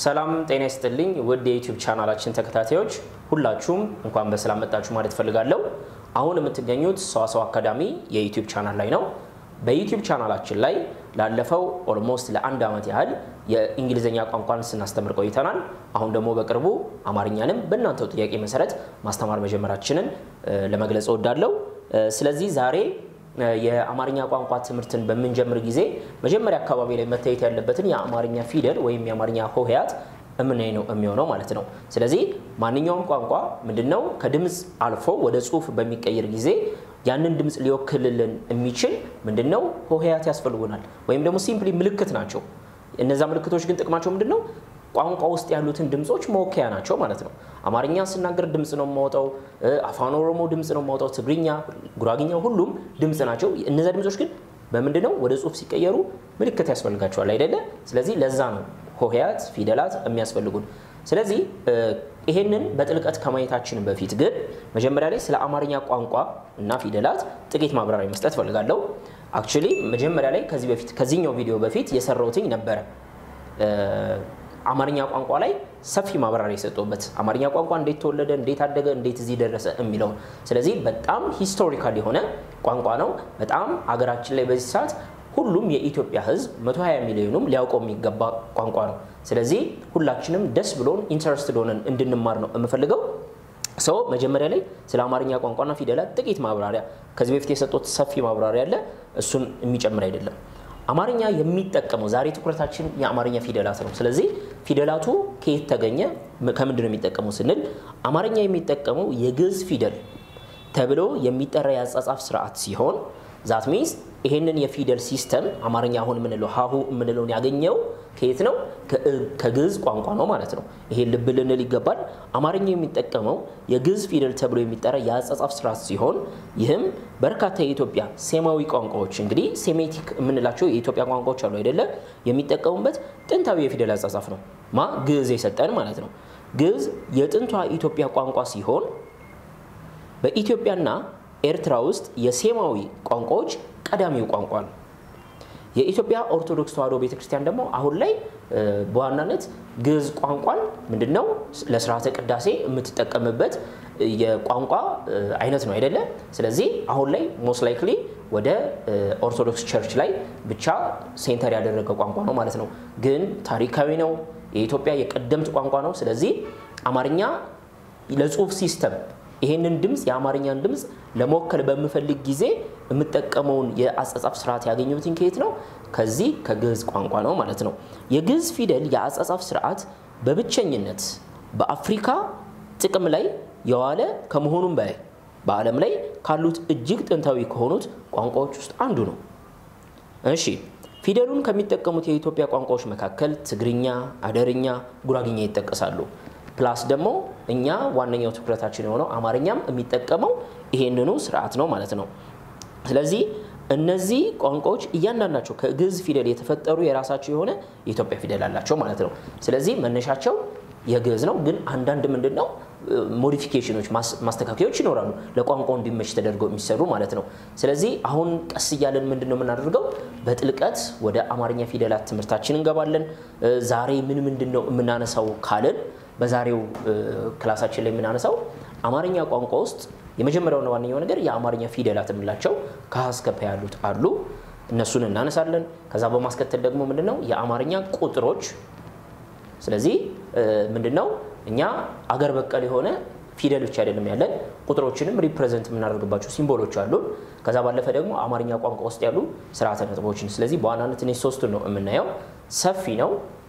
ሰላም ጤና ይስጥልኝ ውድ የዩቲዩብ ቻናላችን ተከታታዮች ሁላችሁም እንኳን በሰላም መጣችሁ ማለት ፈልጋለሁ። አሁን የምትገኙት ሰዋሰው አካዳሚ የዩቲዩብ ቻናል ላይ ነው። በዩቲዩብ ቻናላችን ላይ ላለፈው ኦልሞስት ለአንድ ዓመት ያህል የእንግሊዝኛ ቋንቋን ስናስተምር ቆይተናል። አሁን ደግሞ በቅርቡ አማርኛንም በእናንተው ጥያቄ መሰረት ማስተማር መጀመራችንን ለመግለጽ እወዳለሁ። ስለዚህ ዛሬ የአማርኛ ቋንቋ ትምህርትን በምንጀምር ጊዜ መጀመሪያ አካባቢ ላይ መታየት ያለበትን የአማርኛ ፊደል ወይም የአማርኛ ሆሄያት እምናይ ነው የሚሆነው ማለት ነው። ስለዚህ ማንኛውም ቋንቋ ምንድነው ከድምፅ አልፎ ወደ ጽሁፍ በሚቀየር ጊዜ ያንን ድምፅ ሊወክልልን የሚችል ምንድነው ሆሄያት ያስፈልጉናል፣ ወይም ደግሞ ሲምፕሊ ምልክት ናቸው። እነዛ ምልክቶች ግን ጥቅማቸው ምንድነው? ቋንቋ ውስጥ ያሉትን ድምፆች መወከያ ናቸው ማለት ነው። አማርኛ ስናገር ድምፅ ነው የማወጣው፣ አፋን ኦሮሞ ድምፅ ነው የማወጣው፣ ትግርኛ፣ ጉራግኛ ሁሉም ድምፅ ናቸው። እነዛ ድምፆች ግን በምንድነው ወደ ጽሁፍ ሲቀየሩ ምልክት ያስፈልጋቸዋል አይደለ? ስለዚህ ለዛ ነው ሆሄያት ፊደላት የሚያስፈልጉን። ስለዚህ ይሄንን በጥልቀት ከማየታችን በፊት ግን መጀመሪያ ላይ ስለ አማርኛ ቋንቋ እና ፊደላት ጥቂት ማብራሪያ መስጠት ፈልጋለሁ። አክቹሊ መጀመሪያ ላይ ከዚህ በፊት ከዚህኛው ቪዲዮ በፊት የሰራሁትኝ ነበረ አማርኛ ቋንቋ ላይ ሰፊ ማብራሪያ የሰጠሁበት አማርኛ ቋንቋ እንዴት ተወለደ፣ እንዴት አደገ፣ እንዴት እዚህ ደረሰ የሚለውን። ስለዚህ በጣም ሂስቶሪካል የሆነ ቋንቋ ነው። በጣም አገራችን ላይ በዚህ ሰዓት ሁሉም የኢትዮጵያ ሕዝብ 120 ሚሊዮኑም ሊያውቀው የሚገባ ቋንቋ ነው። ስለዚህ ሁላችንም ደስ ብሎን ኢንተረስትድ ሆነን እንድንማር ነው የምፈልገው። ሰው መጀመሪያ ላይ ስለ አማርኛ ቋንቋና ፊደላት ጥቂት ማብራሪያ ከዚህ በፊት የሰጡት ሰፊ ማብራሪያ አለ። እሱን የሚጨምር አይደለም። አማርኛ የሚጠቀመው ዛሬ ትኩረታችን የአማርኛ ፊደላት ነው። ስለዚህ ፊደላቱ ከየት ተገኘ፣ ከምንድን ነው የሚጠቀመው ስንል አማርኛ የሚጠቀመው የግዕዝ ፊደል ተብሎ የሚጠራ የአጻጻፍ ስርዓት ሲሆን ዛት ሚንስ ይሄንን የፊደል ሲስተም አማርኛ አሁን የምንለው ሀሁ የምንለውን ያገኘው ከየት ነው? ከግዕዝ ቋንቋ ነው ማለት ነው። ይሄን ልብ ልንል ይገባል። አማርኛ የሚጠቀመው የግዕዝ ፊደል ተብሎ የሚጠራ የአጻጻፍ ስርዓት ሲሆን ይህም በርካታ የኢትዮጵያ ሴማዊ ቋንቋዎች እንግዲህ ሴሜቲክ የምንላቸው የኢትዮጵያ ቋንቋዎች አሉ አይደለ? የሚጠቀሙበት ጥንታዊ የፊደል አጻጻፍ ነው ማ ግዕዝ የሰጠን ማለት ነው። ግዕዝ የጥንቷ ኢትዮጵያ ቋንቋ ሲሆን በኢትዮጵያና ኤርትራ ውስጥ የሴማዊ ቋንቋዎች ቀዳሚው ቋንቋ ነው። የኢትዮጵያ ኦርቶዶክስ ተዋሕዶ ቤተክርስቲያን ደግሞ አሁን ላይ በዋናነት ግዕዝ ቋንቋን ምንድነው ለስርዓተ ቅዳሴ የምትጠቀምበት የቋንቋ አይነት ነው አይደለ? ስለዚህ አሁን ላይ ሞስት ላይክሊ ወደ ኦርቶዶክስ ቸርች ላይ ብቻ ሴንተር ያደረገ ቋንቋ ነው ማለት ነው። ግን ታሪካዊ ነው። የኢትዮጵያ የቀደምት ቋንቋ ነው። ስለዚህ አማርኛ ለጽሁፍ ሲስተም ይሄንን ድምፅ የአማርኛን ድምፅ ለመወከል በምፈልግ ጊዜ የምጠቀመውን የአጻጻፍ ስርዓት ያገኘሁትን ከየት ነው? ከዚህ ከግዕዝ ቋንቋ ነው ማለት ነው። የግዕዝ ፊደል የአጻጻፍ ስርዓት በብቸኝነት በአፍሪካ ጥቅም ላይ የዋለ ከመሆኑም በላይ በዓለም ላይ ካሉት እጅግ ጥንታዊ ከሆኑት ቋንቋዎች ውስጥ አንዱ ነው። እሺ ፊደሉን ከሚጠቀሙት የኢትዮጵያ ቋንቋዎች መካከል ትግርኛ፣ አደርኛ፣ ጉራግኛ ይጠቀሳሉ። ፕላስ ደግሞ እኛ ዋነኛው ትኩረታችን የሆነው አማርኛም የሚጠቀመው ይሄንኑ ስርዓት ነው ማለት ነው። ስለዚህ እነዚህ ቋንቋዎች እያንዳንዳቸው ከግዕዝ ፊደል የተፈጠሩ የራሳቸው የሆነ የኢትዮጵያ ፊደል አላቸው ማለት ነው። ስለዚህ መነሻቸው የግዕዝ ነው። ግን አንዳንድ ምንድን ነው ሞዲፊኬሽኖች፣ ማስተካከያዎች ይኖራሉ ለቋንቋው እንዲመች ተደርገው የሚሰሩ ማለት ነው። ስለዚህ አሁን ቀስ እያለን ምንድን ነው የምናደርገው በጥልቀት ወደ አማርኛ ፊደላት ትምህርታችን እንገባለን። ዛሬ ምን ምንድን ነው የምናነሳው ካልን በዛሬው ክላሳችን ላይ የምናነሳው አማርኛ ቋንቋ ውስጥ የመጀመሪያውና ዋነኛው ነገር የአማርኛ ፊደላት የምንላቸው ከሀ እስከ ፐ ያሉት አሉ። እነሱን እናነሳለን። ከዛ በማስከተል ደግሞ ምንድነው የአማርኛ ቁጥሮች። ስለዚህ ምንድነው እኛ አገር በቀል የሆነ ፊደል ብቻ አይደለም ያለን ቁጥሮችንም ሪፕሬዘንት የምናደርግባቸው ሲምቦሎች አሉን። ከዛ ባለፈ ደግሞ አማርኛ ቋንቋ ውስጥ ያሉ ስርዓተ ነጥቦችን። ስለዚህ በዋናነት እኔ ሶስቱን ነው የምናየው። ሰፊ ነው።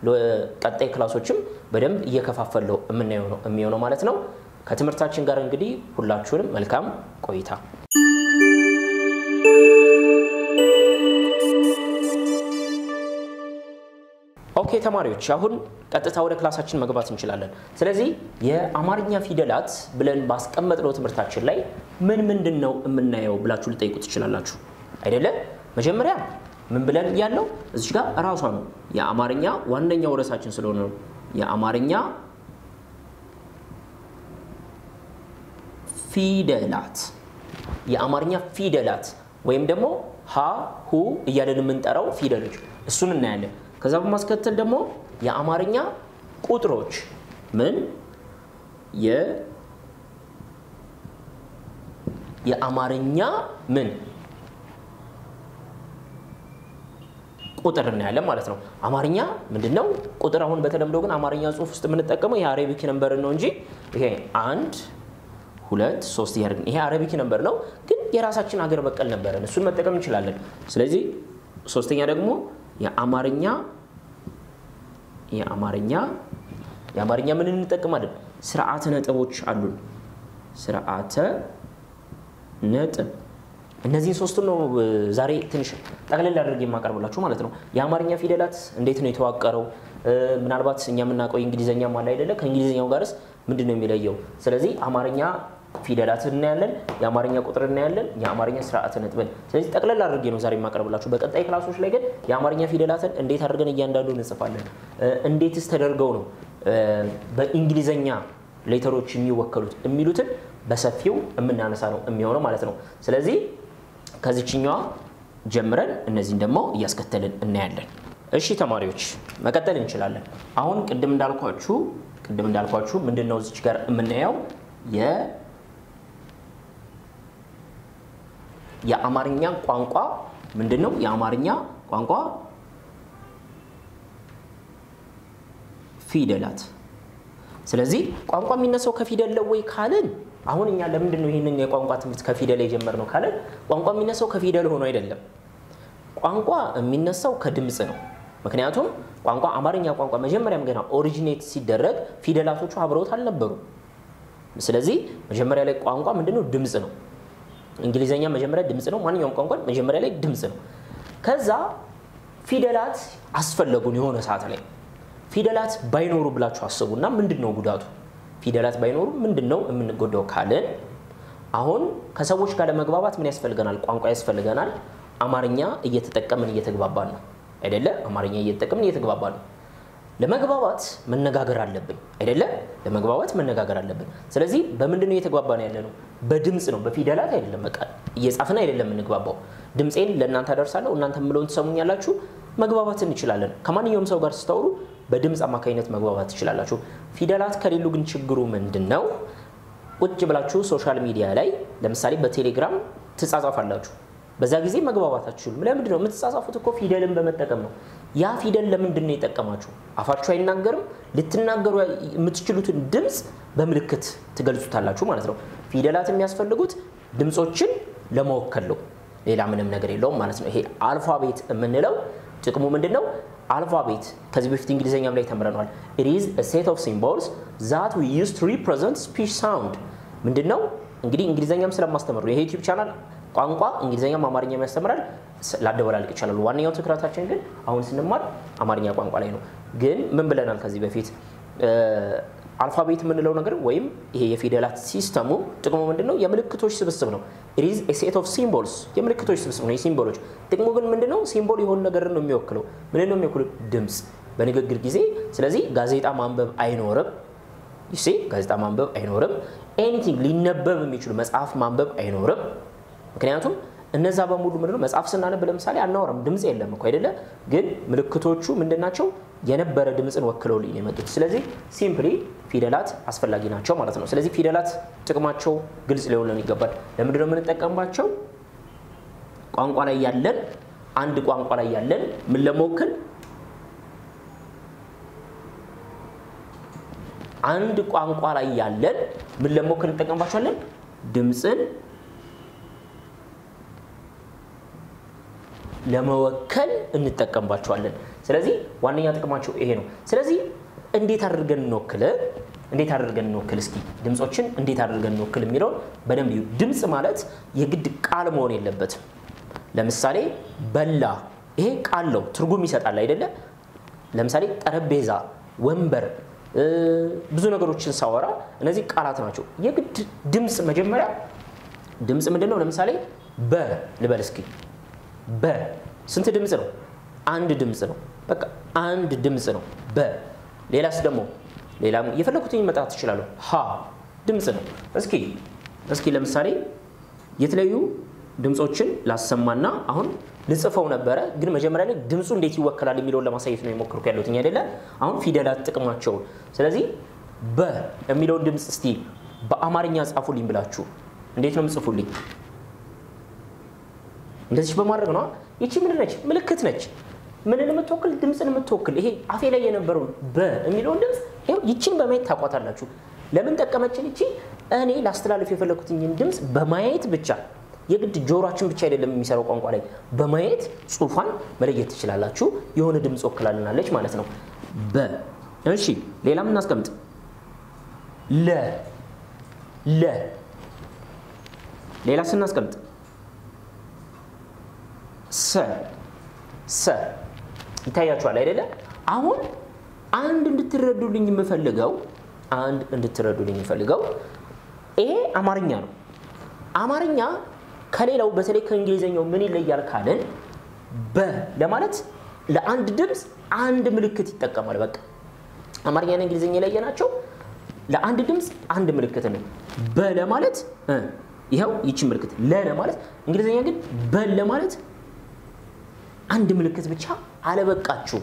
ቀጣይ ክላሶችም በደንብ እየከፋፈለው የምናየው ነው የሚሆነው ማለት ነው። ከትምህርታችን ጋር እንግዲህ ሁላችሁንም መልካም ቆይታ። ኦኬ ተማሪዎች፣ አሁን ቀጥታ ወደ ክላሳችን መግባት እንችላለን። ስለዚህ የአማርኛ ፊደላት ብለን ባስቀመጥነው ትምህርታችን ላይ ምን ምንድን ነው የምናየው ብላችሁ ልጠይቁ ትችላላችሁ አይደለ? መጀመሪያ ምን ብለን ያለው እዚህ ጋር እራሷ ነው የአማርኛ ዋነኛው ርዕሳችን ስለሆነ ነው የአማርኛ ፊደላት የአማርኛ ፊደላት ወይም ደግሞ ሀ ሁ እያለን የምንጠራው ፊደሎች እሱን እናያለን። ከዛ በማስከተል ደግሞ የአማርኛ ቁጥሮች ምን የ የአማርኛ ምን ቁጥር እናያለን ማለት ነው። አማርኛ ምንድን ነው? ቁጥር አሁን በተለምዶ ግን አማርኛ ጽሑፍ ውስጥ የምንጠቀመው ይሄ አረቢክ ነምበር ነው እንጂ ይሄ አንድ ሁለት ሶስት እያደረግን ይሄ አረቢክ ነምበር ነው፣ ግን የራሳችን አገር በቀል ነበረን እሱን መጠቀም እንችላለን። ስለዚህ ሶስተኛ ደግሞ የአማርኛ የአማርኛ የአማርኛ ምን እንጠቀማለን? ስርዓተ ነጥቦች አሉን። ስርዓተ ነጥብ እነዚህን ሶስቱን ነው ዛሬ ትንሽ ጠቅለል አድርጌ የማቀርብላችሁ ማለት ነው። የአማርኛ ፊደላት እንዴት ነው የተዋቀረው? ምናልባት እኛ የምናውቀው የእንግሊዝኛም አለ አይደለ? ከእንግሊዝኛው ጋርስ ምንድን ነው የሚለየው? ስለዚህ አማርኛ ፊደላት እናያለን፣ የአማርኛ ቁጥር እናያለን፣ የአማርኛ ስርዓተ ነጥብን። ስለዚህ ጠቅለል አድርጌ ነው ዛሬ የማቀርብላችሁ። በቀጣይ ክላሶች ላይ ግን የአማርኛ ፊደላትን እንዴት አድርገን እያንዳንዱ እንጽፋለን፣ እንዴትስ ተደርገው ነው በእንግሊዝኛ ሌተሮች የሚወከሉት የሚሉትን በሰፊው የምናነሳ ነው የሚሆነው ማለት ነው። ስለዚህ ከዚችኛዋ ጀምረን እነዚህን ደግሞ እያስከተልን እናያለን። እሺ ተማሪዎች መቀጠል እንችላለን። አሁን ቅድም እንዳልኳችሁ ቅድም እንዳልኳችሁ ምንድን ነው እዚች ጋር የምናየው የ የአማርኛ ቋንቋ ምንድን ነው? የአማርኛ ቋንቋ ፊደላት። ስለዚህ ቋንቋ የሚነሳው ከፊደል ነው ወይ ካልን አሁን እኛ ለምንድን ነው ይህንን የቋንቋ ትምህርት ከፊደል የጀመርነው ካልን ቋንቋ የሚነሳው ከፊደል ሆኖ አይደለም። ቋንቋ የሚነሳው ከድምፅ ነው። ምክንያቱም ቋንቋ አማርኛ ቋንቋ መጀመሪያም ገና ኦሪጂኔት ሲደረግ ፊደላቶቹ አብረውት አልነበሩም። ስለዚህ መጀመሪያ ላይ ቋንቋ ምንድነው? ድምፅ ነው። እንግሊዝኛ መጀመሪያ ድምፅ ነው። ማንኛውም ቋንቋ መጀመሪያ ላይ ድምፅ ነው። ከዛ ፊደላት አስፈለጉን የሆነ ሰዓት ላይ ፊደላት ባይኖሩ ብላችሁ አስቡና ምንድን ነው ጉዳቱ? ፊደላት ባይኖሩ ምንድን ነው የምንጎዳው ካልን አሁን ከሰዎች ጋር ለመግባባት ምን ያስፈልገናል? ቋንቋ ያስፈልገናል። አማርኛ እየተጠቀምን እየተግባባን ነው አይደለ? አማርኛ እየተጠቀምን እየተግባባን ነው። ለመግባባት መነጋገር አለብን አይደለ? ለመግባባት መነጋገር አለብን። ስለዚህ በምንድን ነው እየተግባባን ያለ ነው? በድምፅ ነው፣ በፊደላት አይደለም። በቃ እየጻፍን አይደለም የምንግባባው። ድምፄን ለእናንተ አደርሳለሁ፣ እናንተ የምለውን ትሰሙኛላችሁ። መግባባት እንችላለን። ከማንኛውም ሰው ጋር ስታወሩ በድምፅ አማካኝነት መግባባት ትችላላችሁ። ፊደላት ከሌሉ ግን ችግሩ ምንድን ነው? ቁጭ ብላችሁ ሶሻል ሚዲያ ላይ ለምሳሌ በቴሌግራም ትጻጻፋላችሁ። በዛ ጊዜ መግባባት አትችሉም። ለምንድን ነው የምትጻጻፉት? እኮ ፊደልን በመጠቀም ነው። ያ ፊደል ለምንድን ነው የጠቀማችሁ? አፋችሁ አይናገርም። ልትናገሩ የምትችሉትን ድምፅ በምልክት ትገልጹታላችሁ ማለት ነው። ፊደላት የሚያስፈልጉት ድምፆችን ለመወከል ነው። ሌላ ምንም ነገር የለውም ማለት ነው። ይሄ አልፋቤት የምንለው ጥቅሙ ምንድን ነው? አልፋቤት ከዚህ በፊት እንግሊዝኛም ላይ ተምረነዋል። ኢት ኢዝ አ ሴት ኦፍ ሲምቦልስ ዛት ዊ ዩዝ ቱ ሪፕሬዘንት ስፒች ሳውንድ። ምንድን ነው እንግዲህ እንግሊዝኛም ስለማስተምር ነው። የዩቲዩብ ቻናል ቋንቋ እንግሊዝኛም አማርኛም ያስተምራል። ላደበላልቅ ይቻላል። ዋነኛው ትኩረታችን ግን አሁን ስንማር አማርኛ ቋንቋ ላይ ነው። ግን ምን ብለናል ከዚህ በፊት አልፋቤት የምንለው ነገር ወይም ይሄ የፊደላት ሲስተሙ ጥቅሙ ምንድን ነው? የምልክቶች ስብስብ ነው። ኢት ኢዝ ኤ ሴት ኦፍ ሲምቦልስ የምልክቶች ስብስብ ነው። የሲምቦሎች ጥቅሙ ግን ምንድን ነው? ሲምቦል የሆነ ነገር ነው የሚወክለው። ምን ነው የሚወክለው? ድምፅ በንግግር ጊዜ። ስለዚህ ጋዜጣ ማንበብ አይኖርም። ይሴ ጋዜጣ ማንበብ አይኖርም። ኤኒቲንግ ሊነበብ የሚችሉ መጽሐፍ ማንበብ አይኖርም። ምክንያቱም እነዛ በሙሉ ምንድነው መጽሐፍ ስናነብ ለምሳሌ አናወራም፣ ድምፅ የለም እኮ አይደለ? ግን ምልክቶቹ ምንድን ናቸው? የነበረ ድምፅን ወክለውልኝ ነው የመጡት። ስለዚህ ሲምፕሊ ፊደላት አስፈላጊ ናቸው ማለት ነው። ስለዚህ ፊደላት ጥቅማቸው ግልጽ ሊሆን ይገባል። ለምንድነው የምንጠቀምባቸው? ቋንቋ ላይ ያለን አንድ ቋንቋ ላይ ያለን ምን ለመወከል አንድ ቋንቋ ላይ ያለን ምን ለመወከል እንጠቀምባቸዋለን? ድምፅን ለመወከል እንጠቀምባቸዋለን። ስለዚህ ዋነኛ ጥቅማቸው ይሄ ነው። ስለዚህ እንዴት አድርገን እንወክል እንዴት አድርገን እንወክል እስኪ ድምፆችን እንዴት አድርገን እንወክል የሚለውን በደንብ እዩ። ድምፅ ማለት የግድ ቃል መሆን የለበትም። ለምሳሌ በላ፣ ይሄ ቃል ነው፣ ትርጉም ይሰጣል አይደለ? ለምሳሌ ጠረጴዛ፣ ወንበር፣ ብዙ ነገሮችን ሳወራ እነዚህ ቃላት ናቸው። የግድ ድምፅ መጀመሪያ ድምፅ ምንድን ነው? ለምሳሌ በ ልበል እስኪ በ ስንት ድምፅ ነው? አንድ ድምፅ ነው። በቃ አንድ ድምፅ ነው በ። ሌላስ ደግሞ ሌላም የፈለኩትን መጣት ትችላለሁ። ሀ ድምፅ ነው። እስኪ እስኪ ለምሳሌ የተለያዩ ድምፆችን ላሰማና አሁን ልጽፈው ነበረ፣ ግን መጀመሪያ ላይ ድምፁ እንዴት ይወከላል የሚለውን ለማሳየት ነው የሞከርኩ ያለሁት አይደለ? አሁን ፊደላት ጥቅማቸውን። ስለዚህ በ የሚለውን ድምፅ እስቲ በአማርኛ ጻፉልኝ ብላችሁ እንዴት ነው የምጽፉልኝ? እንደዚህ በማድረግ ነው። ይቺ ምንድን ነች? ምልክት ነች። ምንን የምትወክል? ድምፅን የምትወክል። ይሄ አፌ ላይ የነበረውን በ የሚለውን ድምፅ ይኸው ይቺን በማየት ታቋታላችሁ። ለምን ጠቀመችን? ይቺ እኔ ላስተላለፍ የፈለኩትኝን ድምፅ በማየት ብቻ የግድ ጆሮችን ብቻ አይደለም የሚሰራው ቋንቋ ላይ በማየት ጽሑፏን መለየት ትችላላችሁ። የሆነ ድምፅ ወክላልናለች ማለት ነው። በ እሺ፣ ሌላም እናስቀምጥ። ለ ለ ሌላ ስናስቀምጥ ሰ ሰ ይታያችኋል አይደለ? አሁን አንድ እንድትረዱልኝ የምፈልገው አንድ እንድትረዱልኝ የምፈልገው ይሄ አማርኛ ነው። አማርኛ ከሌላው በተለይ ከእንግሊዝኛው ምን ይለያል ካልን በ ለማለት ለአንድ ድምፅ አንድ ምልክት ይጠቀማል። በቃ አማርኛና እንግሊዝኛ የለየ ናቸው። ለአንድ ድምፅ አንድ ምልክት ነው። በ ለማለት ይኸው ይቺ ምልክት፣ ለ ለማለት እንግሊዝኛ ግን በ ለማለት አንድ ምልክት ብቻ አለበቃችሁ።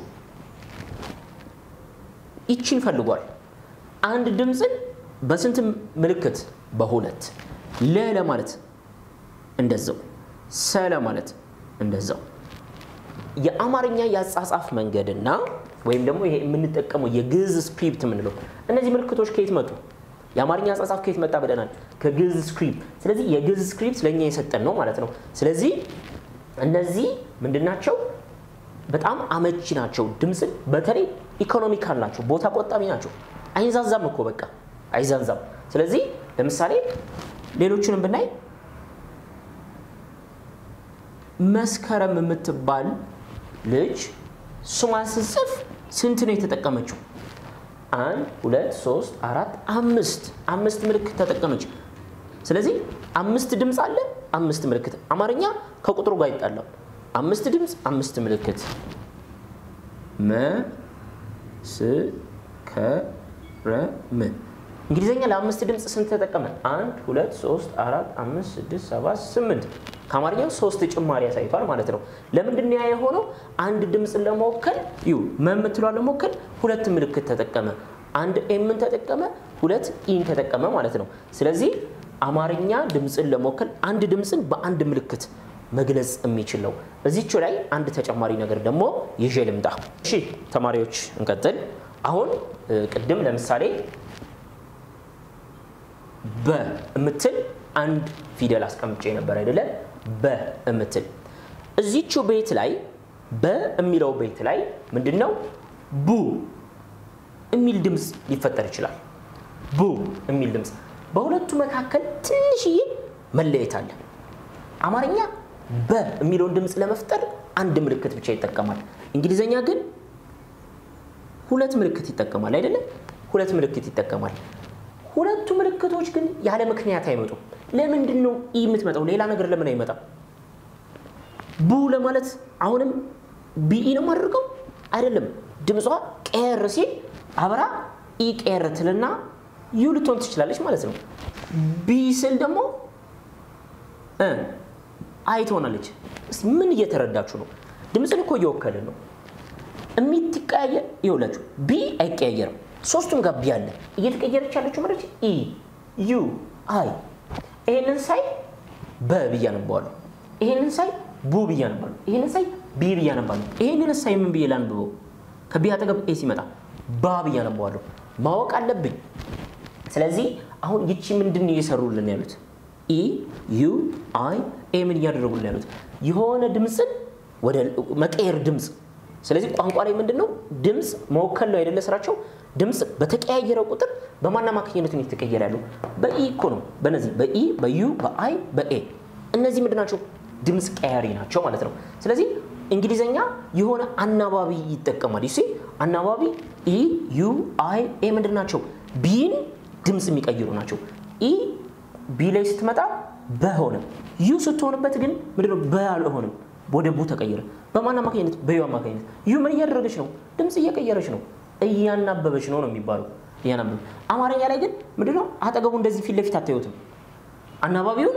ይቺን ፈልጓል። አንድ ድምፅን በስንት ምልክት? በሁለት። ለ ለማለት እንደዛው፣ ሰ ለማለት እንደዛው። የአማርኛ የአጻጻፍ መንገድና ወይም ደግሞ ይሄ የምንጠቀመው የግዕዝ ስክሪፕት የምንለው እነዚህ ምልክቶች ከየት መጡ? የአማርኛ አጻጻፍ ከየት መጣ ብለናል? ከግዕዝ ስክሪፕት። ስለዚህ የግዕዝ ስክሪፕት ለእኛ የሰጠን ነው ማለት ነው። ስለዚህ እነዚህ ምንድናቸው? በጣም አመቺ ናቸው። ድምፅን በተለይ ኢኮኖሚካል ናቸው፣ ቦታ ቆጣቢ ናቸው። አይንዛዛም እኮ በቃ አይዛዛም። ስለዚህ ለምሳሌ ሌሎቹንም ብናይ መስከረም የምትባል ልጅ ስሟን ስጽፍ ስንት ነው የተጠቀመችው? አንድ ሁለት ሶስት አራት አምስት አምስት ምልክት ተጠቀመች። ስለዚህ አምስት ድምፅ አለ፣ አምስት ምልክት። አማርኛ ከቁጥሩ ጋር ይጣላል። አምስት ድምፅ፣ አምስት ምልክት። መስከረም። እንግሊዝኛ ለአምስት ድምፅ ስንት ተጠቀመ? አንድ ሁለት ሶስት አራት አምስት ስድስት ሰባት ስምንት ከአማርኛው ሶስት ጭማሪ ያሳይቷል ማለት ነው። ለምንድን ነው ያ የሆነው? አንድ ድምፅን ለመወከል ዩ መምትሏን ለመወከል ሁለት ምልክት ተጠቀመ። አንድ ኤምን ተጠቀመ፣ ሁለት ኢን ተጠቀመ ማለት ነው። ስለዚህ አማርኛ ድምፅን ለመወከል አንድ ድምፅን በአንድ ምልክት መግለጽ የሚችል ነው። እዚቹ ላይ አንድ ተጨማሪ ነገር ደግሞ ይዤ ልምጣ። እሺ ተማሪዎች እንቀጥል። አሁን ቅድም ለምሳሌ በ የምትል አንድ ፊደል አስቀምጬ ነበር አይደለ? በ የምትል እዚቹ ቤት ላይ በ የሚለው ቤት ላይ ምንድን ነው ቡ የሚል ድምፅ ሊፈጠር ይችላል። ቡ የሚል ድምፅ በሁለቱ መካከል ትንሽዬ መለየት አለ። አማርኛ በ የሚለውን ድምፅ ለመፍጠር አንድ ምልክት ብቻ ይጠቀማል። እንግሊዘኛ ግን ሁለት ምልክት ይጠቀማል አይደለም? ሁለት ምልክት ይጠቀማል። ሁለቱ ምልክቶች ግን ያለ ምክንያት አይመጡም። ለምንድን ነው ኢ የምትመጣው? ሌላ ነገር ለምን አይመጣም? ቡ ለማለት አሁንም ቢኢ ነው የማደርገው አይደለም። ድምጿ ቀር ሲል አብራ ኢ ቀር ትልና ዩ ልትሆን ትችላለች ማለት ነው። ቢ ስል ደግሞ አይ ትሆናለች። ምን እየተረዳችሁ ነው? ድምፅን እኮ እየወከልን ነው። የሚትቀያየር ይኸውላችሁ፣ ቢ አይቀያየርም። ሶስቱም ጋር ቢ አለ። እየተቀየረች ያለችው ማለት ኢ ዩ አይ። ይሄንን ሳይ በ ብዬ አነባዋለሁ። ይሄንን ሳይ ቡ ብዬ አነባለሁ። ይሄንን ሳይ ቢ ብዬ አነባለሁ። ይሄንን ሳይ ምን ብዬ ላንብበው? ከቢ አጠገብ ኤ ሲመጣ ባ ብዬ አነባዋለሁ። ማወቅ አለብኝ። ስለዚህ አሁን ይቺ ምንድን ነው እየሰሩልን ያሉት? ኢ ዩ አይ ኤ ምን እያደረጉልን ያሉት? የሆነ ድምፅን ወደ መቀየር ድምፅ። ስለዚህ ቋንቋ ላይ ምንድን ነው ድምፅ መወከል ነው አይደለ ስራቸው። ድምፅ በተቀያየረ ቁጥር በማን አማካኝነት ነው የተቀየረ ያለው? በኢ እኮ ነው። በነዚህ በኢ በዩ በአይ በኤ እነዚህ ምንድን ናቸው? ድምፅ ቀያሪ ናቸው ማለት ነው። ስለዚህ እንግሊዘኛ የሆነ አናባቢ ይጠቀማል። ዩ አናባቢ ኢ ዩ አይ ኤ ምንድን ናቸው? ቢን ድምፅ የሚቀይሩ ናቸው። ኢ ቢ ላይ ስትመጣ በሆነ ዩ ስትሆንበት ግን ምንድነው በ አልሆንም፣ ወደ ቡ ተቀየረ። በማን አማካኝነት? በዩ አማካኝነት። ዩ ምን እያደረገች ነው? ድምፅ እየቀየረች ነው፣ እያናበበች ነው ነው የሚባለው። እያናበበ አማርኛ ላይ ግን ምንድነው አጠገቡ እንደዚህ ፊት ለፊት አታዩትም። አናባቢውን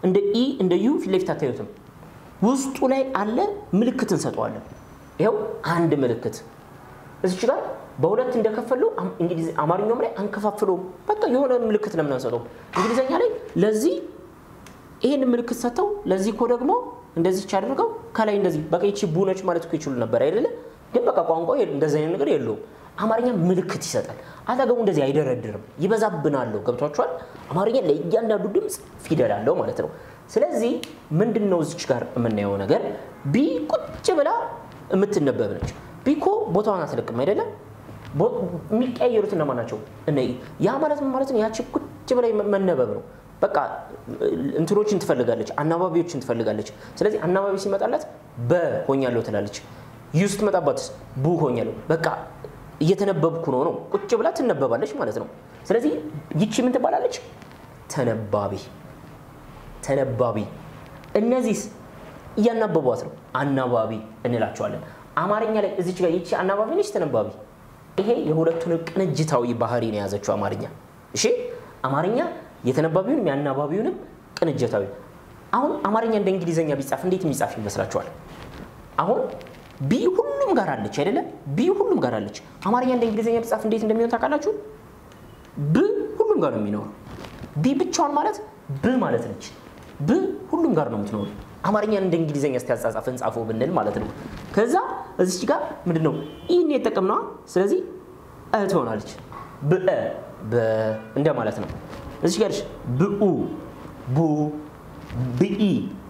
እንደ ኢ እንደ ዩ ፊት ለፊት አታዩትም። ውስጡ ላይ አለ ምልክት እንሰጠዋለን። ይኸው አንድ ምልክት እዚች ጋር በሁለት እንደከፈለው እንግሊዝ አማርኛውም ላይ አንከፋፍለውም። በቃ የሆነ ምልክት ለምን አንሰጠውም? እንግሊዝኛ ላይ ለዚህ ይሄን ምልክት ሰጥተው ለዚህ እኮ ደግሞ እንደዚች አድርገው ከላይ እንደዚህ በቃ ይቺ ቡነች ማለት እኮ ይችሉ ነበር አይደለ? ግን በቃ ቋንቋ እንደዚህ አይነት ነገር የለውም። አማርኛ ምልክት ይሰጣል። አጠገቡ እንደዚህ አይደረድርም፣ ይበዛብናለሁ። ገብቷችኋል? አማርኛ ለእያንዳንዱ ድምፅ ፊደል አለው ማለት ነው። ስለዚህ ምንድን ነው እዚች ጋር የምናየው ነገር ቢ ቁጭ ብላ የምትነበብ ነች። ቢ እኮ ቦታዋን አትለቅም አይደለም? የሚቀያየሩት እነማን ናቸው? እነ ያ ማለት ምን ማለት ነው? ያቺ ቁጭ ብላ መነበብ ነው። በቃ እንትኖችን ትፈልጋለች፣ አናባቢዎችን ትፈልጋለች። ስለዚህ አናባቢ ሲመጣላት በ ሆኛለሁ ትላለች። ዩ ስትመጣባትስ ቡ ሆኛለሁ። በቃ እየተነበብኩ ነው ነው ቁጭ ብላ ትነበባለች ማለት ነው። ስለዚህ ይቺ ምን ትባላለች? ተነባቢ ተነባቢ። እነዚህስ እያናበቧት ነው፣ አናባቢ እንላቸዋለን። አማርኛ ላይ እዚች ጋር ይቺ አናባቢ ነች፣ ተነባቢ። ይሄ የሁለቱን ቅንጅታዊ ባህሪ ነው የያዘችው አማርኛ። እሺ አማርኛ የተነባቢውንም የአናባቢውንም ቅንጅታዊ። አሁን አማርኛ እንደ እንግሊዝኛ ቢጻፍ እንዴት የሚጻፍ ይመስላችኋል? አሁን ቢ ሁሉም ጋር አለች አይደለም? ቢ ሁሉም ጋር አለች። አማርኛ እንደ እንግሊዝኛ ቢጻፍ እንዴት እንደሚሆን ታውቃላችሁ? ብ ሁሉም ጋር ነው የሚኖረው። ቢ ብቻዋን ማለት ብ ማለት ነች። ብ ሁሉም ጋር ነው የምትኖሩ። አማርኛን እንደ እንግሊዝኛ እስቲያጻጻፍ እንጻፈው ብንል ማለት ነው። ከዛ እዚች ጋር ምንድን ነው ይህን የጠቀምነዋ። ስለዚህ እ ትሆናለች። ብእ እንደ ማለት ነው። እዚች ጋር ብኡ፣ ቡ፣ ብኢ፣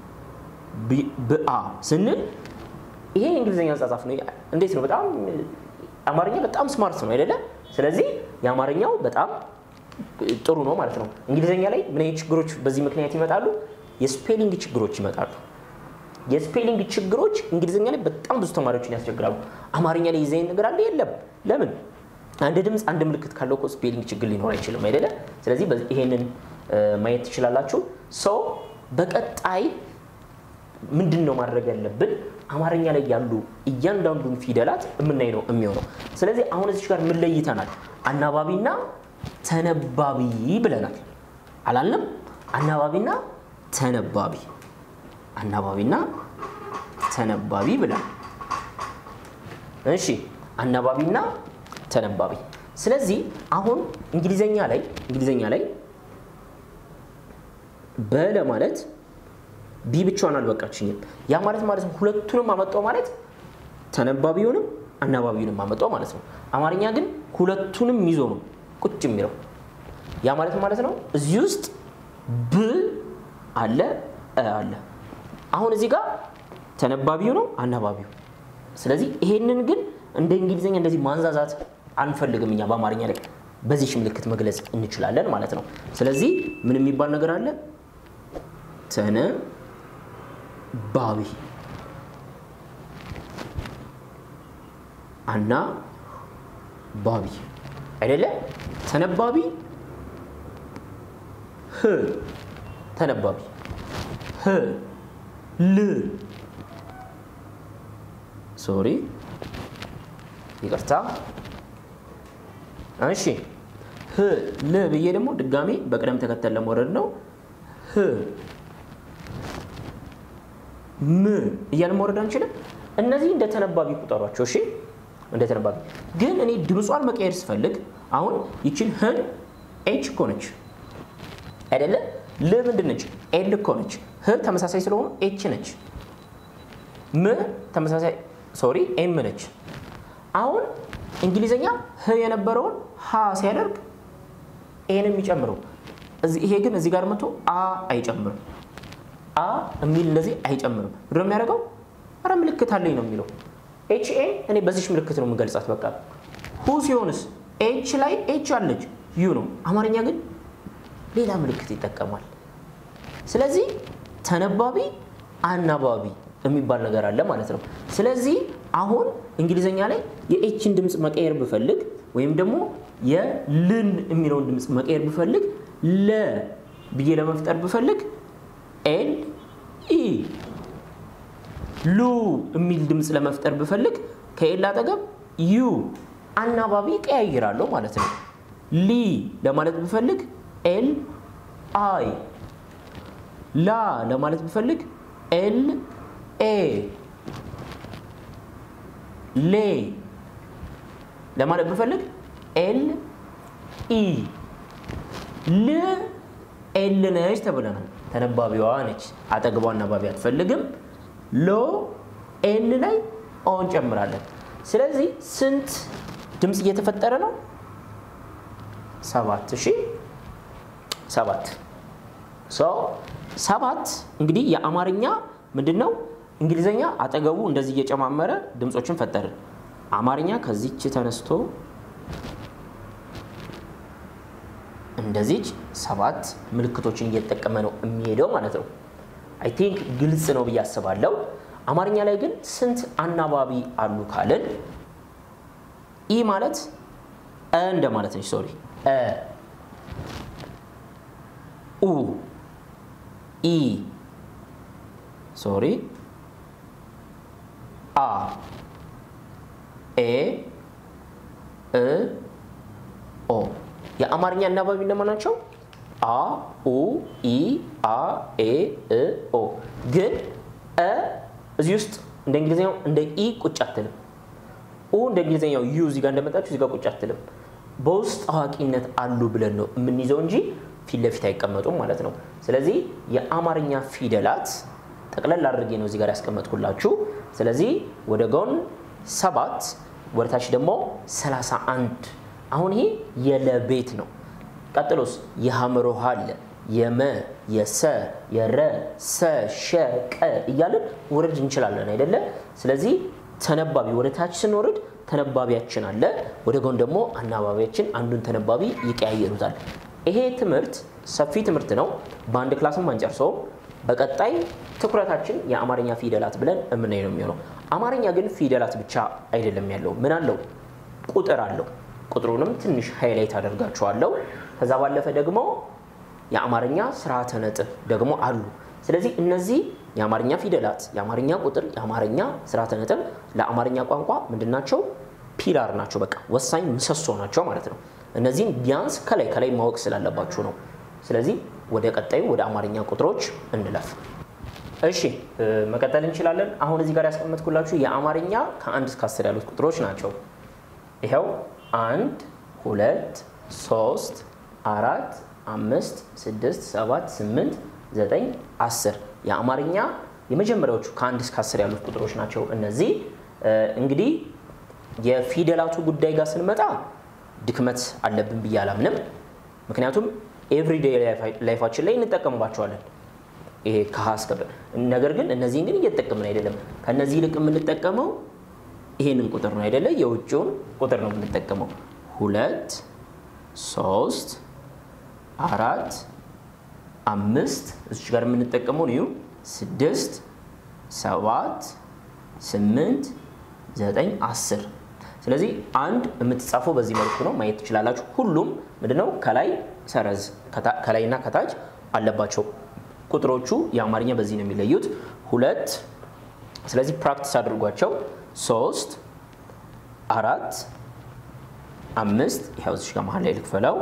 ብአ ስንል ይሄ የእንግሊዝኛ አጻጻፍ ነው። እንዴት ነው? በጣም አማርኛ በጣም ስማርት ነው አይደለ? ስለዚህ የአማርኛው በጣም ጥሩ ነው ማለት ነው። እንግሊዝኛ ላይ ምን አይነት ችግሮች በዚህ ምክንያት ይመጣሉ? የስፔሊንግ ችግሮች ይመጣሉ። የስፔሊንግ ችግሮች እንግሊዝኛ ላይ በጣም ብዙ ተማሪዎችን ያስቸግራሉ። አማርኛ ላይ ይዘኝ ነገር አለ የለም። ለምን? አንድ ድምፅ አንድ ምልክት ካለው እኮ ስፔሊንግ ችግር ሊኖር አይችልም አይደለ? ስለዚህ ይሄንን ማየት ትችላላችሁ። ሰው በቀጣይ ምንድን ነው ማድረግ ያለብን? አማርኛ ላይ ያሉ እያንዳንዱን ፊደላት የምናይ ነው የሚሆነው። ስለዚህ አሁን እዚች ጋር ምን ለይተናል? አናባቢና ተነባቢ ብለናል አላልንም? አናባቢና ተነባቢ አናባቢና ተነባቢ ብለናል። እሺ አናባቢና ተነባቢ። ስለዚህ አሁን እንግሊዘኛ ላይ እንግሊዘኛ ላይ በለ ማለት ቢ ብቻዋን አልበቃችኝም። ያ ማለት ማለት ነው ሁለቱንም አመጣው ማለት ተነባቢውንም አናባቢውንም አመጣው ማለት ነው። አማርኛ ግን ሁለቱንም ይዞ ነው ቁጭ የሚለው። ያ ማለት ማለት ነው እዚህ ውስጥ ብ አለ እ አለ። አሁን እዚህ ጋር ተነባቢው ነው አናባቢው። ስለዚህ ይሄንን ግን እንደ እንግሊዝኛ እንደዚህ ማንዛዛት አንፈልግም እኛ በአማርኛ ላይ በዚች ምልክት መግለጽ እንችላለን ማለት ነው። ስለዚህ ምን የሚባል ነገር አለ? ተነባቢ አና ባቢ አይደለ? ተነባቢ ህ ተነባቢ ህ ል ሶሪ ይቅርታ። እሺ ህ ል ብዬ ደግሞ ድጋሜ በቅደም ተከተል ለመውረድ ነው። ህ ም እያልን መውረድ አንችልም። እነዚህ እንደ ተነባቢ ቁጠሯቸው። እሺ እንደ ተነባቢ ግን እኔ ድምጿን መቀየር ስፈልግ አሁን ይችን ህን ኤች እኮ ነች አይደለ? ል ምንድን ነች? ኤል እኮ ነች። ህ ተመሳሳይ ስለሆኑ ኤች ነች። ም ተመሳሳይ ሶሪ ኤም ነች። አሁን እንግሊዘኛ ህ የነበረውን ሀ ሲያደርግ ኤን የሚጨምረው ይሄ ግን እዚህ ጋር መቶ አ አይጨምርም። አ የሚል እንደዚህ አይጨምርም። ምንድን ነው የሚያደርገው? ኧረ ምልክት አለኝ ነው የሚለው። ኤች ኤ እኔ በዚች ምልክት ነው የምገልጻት። በቃ ሁ ሲሆንስ ኤች ላይ ኤች አለች ዩ ነው። አማርኛ ግን ሌላ ምልክት ይጠቀማል። ስለዚህ ተነባቢ አናባቢ የሚባል ነገር አለ ማለት ነው። ስለዚህ አሁን እንግሊዘኛ ላይ የኤችን ድምፅ መቀየር ብፈልግ ወይም ደግሞ የልን የሚለውን ድምፅ መቀየር ብፈልግ ለ ብዬ ለመፍጠር ብፈልግ ኤል ኢ ሉ የሚል ድምፅ ለመፍጠር ብፈልግ ከኤል አጠገብ ዩ አናባቢ ቀያይራለሁ ማለት ነው። ሊ ለማለት ብፈልግ ኤል አይ ላ ለማለት ብፈልግ ኤል ኤ ሌ ለማለት ብፈልግ ኤል ኢ ል ኤል ነች ተብለናል። ተነባቢዋ ነች። አጠግቧ አናባቢ አትፈልግም። ሎ ኤል ላይ ኦ እንጨምራለን። ስለዚህ ስንት ድምፅ እየተፈጠረ ነው? ሰባት እሺ፣ ሰባት ሰባት እንግዲህ የአማርኛ ምንድን ነው? እንግሊዘኛ አጠገቡ እንደዚህ እየጨማመረ ድምፆችን ፈጠርን። አማርኛ ከዚች ተነስቶ እንደዚች ሰባት ምልክቶችን እየተጠቀመ ነው የሚሄደው ማለት ነው። አይ ቲንክ ግልጽ ነው ብዬ አስባለሁ። አማርኛ ላይ ግን ስንት አናባቢ አሉ ካልን ኢ ማለት እ እንደማለት ነች። ሶሪ እ ኡ ኢ ሶሪ አ ኤ እ ኦ የአማርኛ አናባቢ እንደማን ናቸው? አ ኡ ኢ አ ኤ እ ኦ ግን እ እዚህ ውስጥ እንደ እንግሊዝኛው እንደ ኢ ቁጭ አትልም። ኡ እንደ እንግሊዝኛው ዩ እዚህ ጋር እንደመጣችሁ እዚህ ጋር ቁጭ አትልም። በውስጥ አዋቂነት አሉ ብለን ነው የምንይዘው እንጂ ፊት ለፊት አይቀመጡም ማለት ነው። ስለዚህ የአማርኛ ፊደላት ጠቅለል አድርጌ ነው እዚህ ጋር ያስቀመጥኩላችሁ። ስለዚህ ወደ ጎን ሰባት ወደ ታች ደግሞ ሰላሳ አንድ አሁን ይሄ የለቤት ነው። ቀጥሎስ የሐመር ውሃ አለ የመ የሰ የረ ሰ ሸ ቀ እያለን ውረድ እንችላለን አይደለ? ስለዚህ ተነባቢ ወደ ታች ስንወርድ ተነባቢያችን አለ፣ ወደ ጎን ደግሞ አናባቢያችን አንዱን ተነባቢ ይቀያየሩታል። ይሄ ትምህርት ሰፊ ትምህርት ነው። በአንድ ክላስም አንጨርሰውም። በቀጣይ ትኩረታችን የአማርኛ ፊደላት ብለን እምናይ ነው የሚሆነው። አማርኛ ግን ፊደላት ብቻ አይደለም ያለው፣ ምን አለው? ቁጥር አለው። ቁጥሩንም ትንሽ ሃይላይት አደርጋችኋለሁ። ከዛ ባለፈ ደግሞ የአማርኛ ስርዓተ ነጥብ ደግሞ አሉ። ስለዚህ እነዚህ የአማርኛ ፊደላት፣ የአማርኛ ቁጥር፣ የአማርኛ ስርዓተ ነጥብ ለአማርኛ ቋንቋ ምንድናቸው? ፒላር ናቸው። በቃ ወሳኝ ምሰሶ ናቸው ማለት ነው። እነዚህን ቢያንስ ከላይ ከላይ ማወቅ ስላለባችሁ ነው። ስለዚህ ወደ ቀጣዩ ወደ አማርኛ ቁጥሮች እንለፍ። እሺ መቀጠል እንችላለን። አሁን እዚህ ጋር ያስቀመጥኩላችሁ የአማርኛ ከአንድ እስከ አስር ያሉት ቁጥሮች ናቸው። ይኸው አንድ፣ ሁለት፣ ሶስት፣ አራት፣ አምስት፣ ስድስት፣ ሰባት፣ ስምንት፣ ዘጠኝ፣ አስር የአማርኛ የመጀመሪያዎቹ ከአንድ እስከ አስር ያሉት ቁጥሮች ናቸው። እነዚህ እንግዲህ የፊደላቱ ጉዳይ ጋር ስንመጣ ድክመት አለብን ብዬ አላምንም። ምክንያቱም ኤቭሪዴይ ላይፋችን ላይ እንጠቀምባቸዋለን ይሄ ከሀ እስከ ፐ። ነገር ግን እነዚህን ግን እየተጠቀምን አይደለም። ከእነዚህ ይልቅ የምንጠቀመው ይሄንን ቁጥር ነው አይደለ? የውጭውን ቁጥር ነው የምንጠቀመው። ሁለት፣ ሶስት፣ አራት፣ አምስት እዚች ጋር የምንጠቀመው ነው ስድስት፣ ሰባት፣ ስምንት፣ ዘጠኝ፣ አስር ስለዚህ አንድ የምትጻፈው በዚህ መልኩ ነው ማየት ትችላላችሁ። ሁሉም ምንድነው ከላይ ሰረዝ ከላይና ከታች አለባቸው። ቁጥሮቹ የአማርኛ በዚህ ነው የሚለዩት። ሁለት ስለዚህ ፕራክቲስ አድርጓቸው። ሶስት አራት አምስት ይኸው እዚህ ጋር መሀል ላይ ልክፈለው።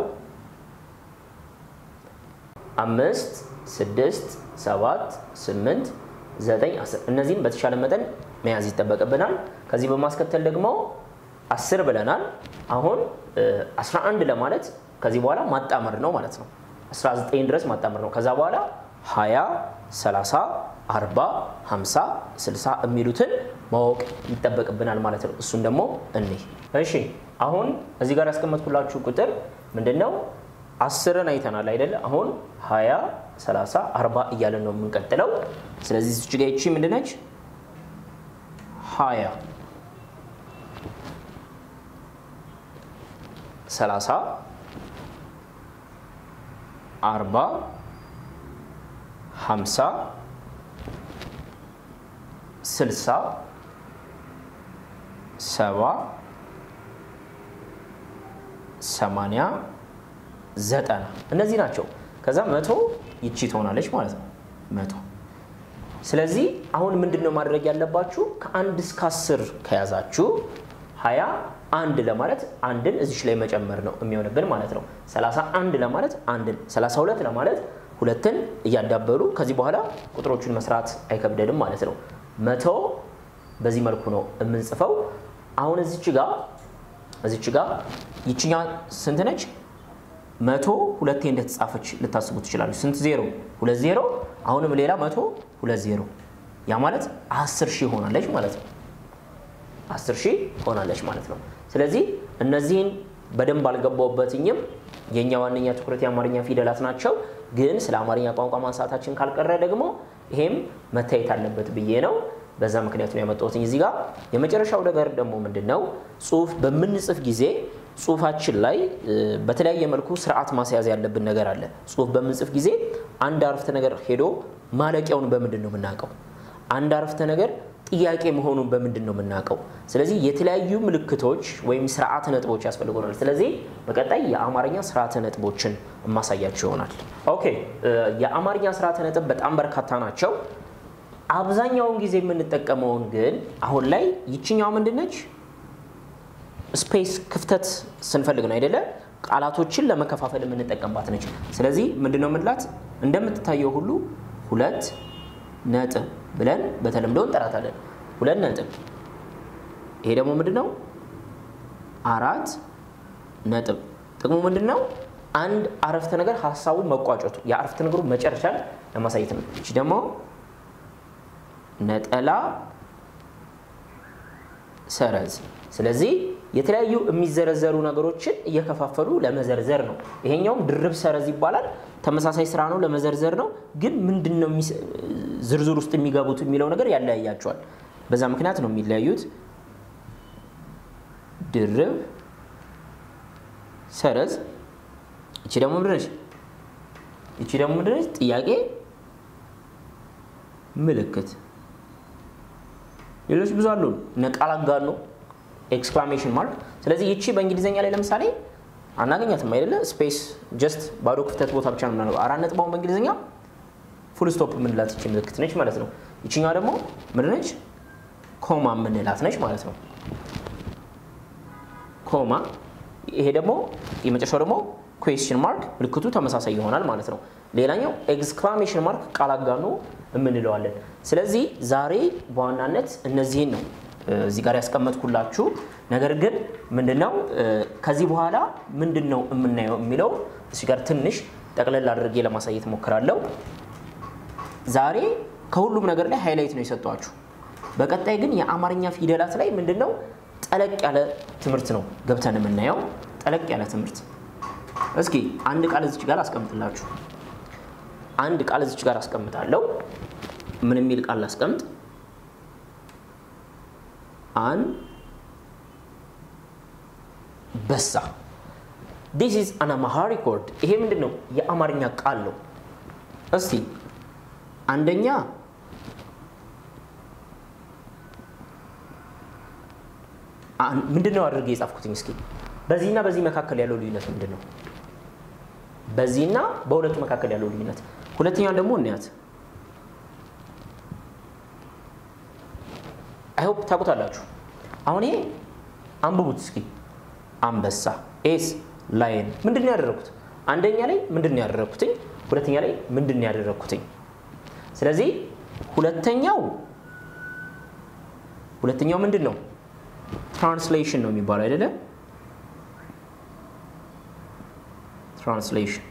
አምስት ስድስት ሰባት ስምንት ዘጠኝ አስር እነዚህም በተሻለ መጠን መያዝ ይጠበቅብናል። ከዚህ በማስከተል ደግሞ አስር ብለናል። አሁን 11 ለማለት ከዚህ በኋላ ማጣመር ነው ማለት ነው። 19 ድረስ ማጣመር ነው። ከዛ በኋላ 20፣ 30፣ 40፣ 50፣ 60 የሚሉትን ማወቅ ይጠበቅብናል ማለት ነው። እሱን ደግሞ እኒህ እሺ፣ አሁን እዚህ ጋር ያስቀመጥኩላችሁ ቁጥር ምንድን ነው? አስርን አይተናል አይደለ? አሁን 20፣ 30፣ 40 እያለን ነው የምንቀጥለው። ስለዚህ እዚች ጋ ይቺ ምንድነች? 20 ሰላሳ አርባ ሀምሳ ስልሳ ሰባ ሰማንያ ዘጠና እነዚህ ናቸው። ከዛ መቶ ይቺ ትሆናለች ማለት ነው መቶ። ስለዚህ አሁን ምንድን ነው ማድረግ ያለባችሁ? ከአንድ እስከ አስር ከያዛችሁ ሀያ አንድ ለማለት አንድን እዚች ላይ መጨመር ነው የሚሆንብን ማለት ነው። 31 ለማለት አንድን፣ 32 ለማለት ሁለትን እያዳበሉ ከዚህ በኋላ ቁጥሮቹን መስራት አይከብደንም ማለት ነው። መቶ በዚህ መልኩ ነው የምንጽፈው። አሁን እዚች ጋ እዚች ጋ ይችኛ ስንት ነች? መቶ ሁለቴ እንደተጻፈች ልታስቡ ትችላሉ። ስንት ዜሮ? ሁለት ዜሮ። አሁንም ሌላ መቶ ሁለት ዜሮ። ያ ማለት አስር ሺህ ሆናለች ማለት ነው። አስር ሺህ ሆናለች ማለት ነው። ስለዚህ እነዚህን በደንብ አልገባውበትኝም። የእኛ ዋነኛ ትኩረት የአማርኛ ፊደላት ናቸው። ግን ስለ አማርኛ ቋንቋ ማንሳታችን ካልቀረ ደግሞ ይሄም መታየት አለበት ብዬ ነው። በዛ ምክንያት ነው ያመጣሁትኝ እዚህ ጋር። የመጨረሻው ነገር ደግሞ ምንድን ነው? ጽሁፍ በምንጽፍ ጊዜ ጽሁፋችን ላይ በተለያየ መልኩ ስርዓት ማስያዝ ያለብን ነገር አለ። ጽሁፍ በምንጽፍ ጊዜ አንድ አረፍተ ነገር ሄዶ ማለቂያውን በምንድን ነው የምናውቀው? አንድ አረፍተ ነገር ጥያቄ መሆኑን በምንድን ነው የምናውቀው? ስለዚህ የተለያዩ ምልክቶች ወይም ስርዓተ ነጥቦች ያስፈልጉናል። ስለዚህ በቀጣይ የአማርኛ ስርዓተ ነጥቦችን የማሳያቸው ይሆናል። ኦኬ፣ የአማርኛ ስርዓተ ነጥብ በጣም በርካታ ናቸው። አብዛኛውን ጊዜ የምንጠቀመውን ግን አሁን ላይ ይችኛው ምንድን ነች? ስፔስ ክፍተት ስንፈልግ ነው አይደለ? ቃላቶችን ለመከፋፈል የምንጠቀምባት ነች። ስለዚህ ምንድን ነው የምንላት? እንደምትታየው ሁሉ ሁለት ነጥብ ብለን በተለምዶ እንጠራታለን። ሁለት ነጥብ። ይሄ ደግሞ ምንድን ነው? አራት ነጥብ። ጥቅሙ ምንድን ነው? አንድ አረፍተ ነገር ሀሳቡ መቋጨቱ የአረፍተ ነገሩ መጨረሻን ለማሳየት ነው። እቺ ደግሞ ነጠላ ሰረዝ። ስለዚህ የተለያዩ የሚዘረዘሩ ነገሮችን እየከፋፈሉ ለመዘርዘር ነው። ይሄኛውም ድርብ ሰረዝ ይባላል። ተመሳሳይ ስራ ነው፣ ለመዘርዘር ነው። ግን ምንድን ነው ዝርዝር ውስጥ የሚገቡት የሚለው ነገር ያለያያቸዋል። በዛ ምክንያት ነው የሚለያዩት። ድርብ ሰረዝ። እቺ ደግሞ ምንድን ነች? እቺ ደግሞ ምንድን ነች? ጥያቄ ምልክት። ሌሎች ብዙ አሉ። እነ ቃል አጋኖ ኤክስክላሜሽን ማርክ። ስለዚህ ይቺ በእንግሊዝኛ ላይ ለምሳሌ አናገኛትም አይደለ? ስፔስ ጀስት ባዶ ክፍተት ቦታ ብቻ ነው የምናደርገው። አራት ነጥባውን በእንግሊዝኛ ፉል ስቶፕ የምንላት ይቺ ምልክት ነች ማለት ነው። ይችኛዋ ደግሞ ምንድን ነች? ኮማ የምንላት ነች ማለት ነው። ኮማ። ይሄ ደግሞ የመጨረሻው ደግሞ ኩዌስችን ማርክ ምልክቱ ተመሳሳይ ይሆናል ማለት ነው። ሌላኛው ኤክስክላሜሽን ማርክ ቃል አጋኖ የምንለዋለን። ስለዚህ ዛሬ በዋናነት እነዚህን ነው እዚህ ጋር ያስቀመጥኩላችሁ። ነገር ግን ምንድነው ከዚህ በኋላ ምንድን ነው የምናየው የሚለው እዚህ ጋር ትንሽ ጠቅለል አድርጌ ለማሳየት ሞክራለሁ። ዛሬ ከሁሉም ነገር ላይ ሃይላይት ነው የሰጧችሁ። በቀጣይ ግን የአማርኛ ፊደላት ላይ ምንድነው ጠለቅ ያለ ትምህርት ነው ገብተን የምናየው። ጠለቅ ያለ ትምህርት። እስኪ አንድ ቃል እዚች ጋር አስቀምጥላችሁ። አንድ ቃል እዚች ጋር አስቀምጣለሁ። ምን የሚል ቃል ላስቀምጥ? አን በሳ ዲስ ኢዝ አን አማሃሪክ ወርድ። ይሄ ምንድን ነው? የአማርኛ ቃል ነው። እስቲ አንደኛ ምንድን ነው አድርጌ የጻፍኩትኝ? እስኪ በዚህና በዚህ መካከል ያለው ልዩነት ምንድን ነው? በዚህና በሁለቱ መካከል ያለው ልዩነት። ሁለተኛውን ደግሞ እንያት። አይሆፕ ታውቁታላችሁ። አሁን ይሄ አንብቡት እስኪ። አንበሳ ኤስ ላይን ምንድን ነው ያደረግኩት? አንደኛ ላይ ምንድን ነው ያደረግኩትኝ? ሁለተኛ ላይ ምንድን ነው ያደረግኩትኝ? ስለዚህ ሁለተኛው ሁለተኛው ምንድን ነው? ትራንስሌሽን ነው የሚባለው አይደለ? ትራንስሌሽን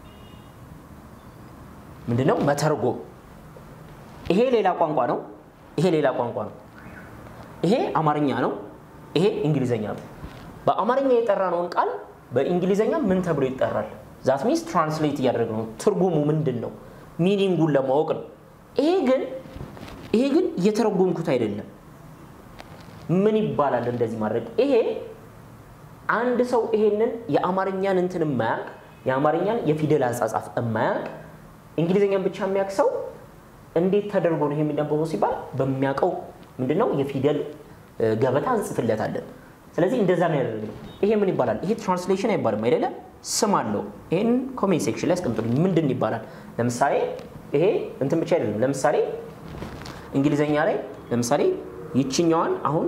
ምንድን ነው? መተርጎም። ይሄ ሌላ ቋንቋ ነው። ይሄ ሌላ ቋንቋ ነው። ይሄ አማርኛ ነው። ይሄ እንግሊዘኛ ነው። በአማርኛ የጠራነውን ቃል በእንግሊዘኛ ምን ተብሎ ይጠራል? ዛት ሚንስ ትራንስሌት እያደረግ ነው። ትርጉሙ ምንድን ነው? ሚኒንጉን ለማወቅ ነው። ይሄ ግን ይሄ ግን እየተረጎምኩት አይደለም። ምን ይባላል እንደዚህ ማድረግ? ይሄ አንድ ሰው ይሄንን የአማርኛን እንትን የማያውቅ የአማርኛን የፊደል አጻጻፍ የማያውቅ እንግሊዝኛን ብቻ የሚያውቅ ሰው እንዴት ተደርጎ ነው ይሄ የሚነበበው ሲባል በሚያውቀው ምንድነው የፊደል ገበታ እንጽፍለታለን። ስለዚህ እንደዛ ነው ያደረግነው። ይሄ ምን ይባላል? ይሄ ትራንስሌሽን አይባልም አይደለም፣ ስም አለው። ይሄን ኮሜንት ሴክሽን ላይ አስቀምጡልኝ። ምንድን ይባላል? ለምሳሌ ይሄ እንትን ብቻ አይደለም። ለምሳሌ እንግሊዘኛ ላይ ለምሳሌ ይችኛዋን አሁን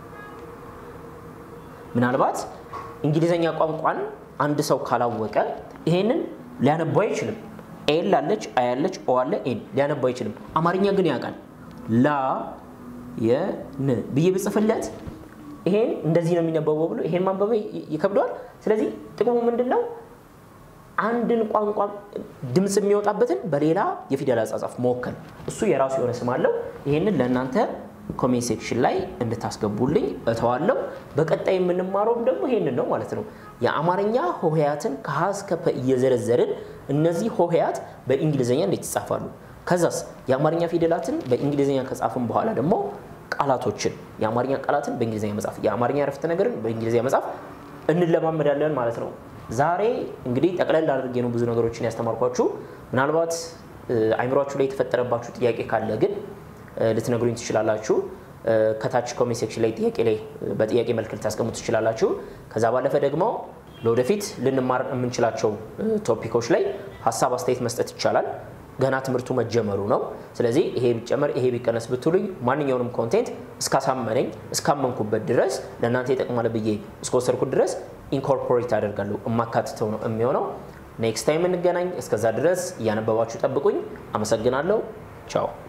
ምናልባት እንግሊዘኛ ቋንቋን አንድ ሰው ካላወቀ ይሄንን ሊያነባው አይችልም። ኤል አለች፣ አይ አለች፣ ኦ አለ፣ ኤን ሊያነባ አይችልም። አማርኛ ግን ያውቃል። ላ የን ብዬ ብጽፍለት ይሄን እንደዚህ ነው የሚነበበው ብሎ ይሄን ማንበብ ይከብደዋል። ስለዚህ ጥቅሙ ምንድን ነው? አንድን ቋንቋ ድምፅ የሚወጣበትን በሌላ የፊደል አጻጻፍ መወከል። እሱ የራሱ የሆነ ስም አለው። ይሄንን ለእናንተ ኮሜንት ሴክሽን ላይ እንድታስገቡልኝ እተዋለሁ። በቀጣይ የምንማረውም ደግሞ ይሄንን ነው ማለት ነው። የአማርኛ ሆሄያትን ከሀ እስከ ፐ እየዘረዘርን እነዚህ ሆሄያት በእንግሊዝኛ እንዴት ይጻፋሉ፣ ከዛስ የአማርኛ ፊደላትን በእንግሊዝኛ ከጻፍን በኋላ ደግሞ ቃላቶችን የአማርኛ ቃላትን በእንግሊዝኛ መጻፍ፣ የአማርኛ ረፍተ ነገርን በእንግሊዝኛ መጻፍ እንለማመዳለን ማለት ነው። ዛሬ እንግዲህ ጠቅለል አድርጌ ነው ብዙ ነገሮችን ያስተማርኳችሁ። ምናልባት አይምሯችሁ ላይ የተፈጠረባችሁ ጥያቄ ካለ ግን ልትነግሩኝ ትችላላችሁ። ከታች ኮሜንት ሴክሽን ላይ ጥያቄ ላይ በጥያቄ መልክ ልታስቀምጡ ትችላላችሁ። ከዛ ባለፈ ደግሞ ለወደፊት ልንማር የምንችላቸው ቶፒኮች ላይ ሀሳብ አስተያየት መስጠት ይቻላል። ገና ትምህርቱ መጀመሩ ነው። ስለዚህ ይሄ ቢጨመር ይሄ ቢቀነስ ብትሉኝ ማንኛውንም ኮንቴንት እስካሳመነኝ እስካመንኩበት ድረስ ለእናንተ ይጠቅማል ብዬ እስከወሰድኩት ድረስ ኢንኮርፖሬት አደርጋለሁ። የማካትተው ነው የሚሆነው። ኔክስት ታይም እንገናኝ። እስከዛ ድረስ እያነበባችሁ ጠብቁኝ። አመሰግናለሁ። ቻው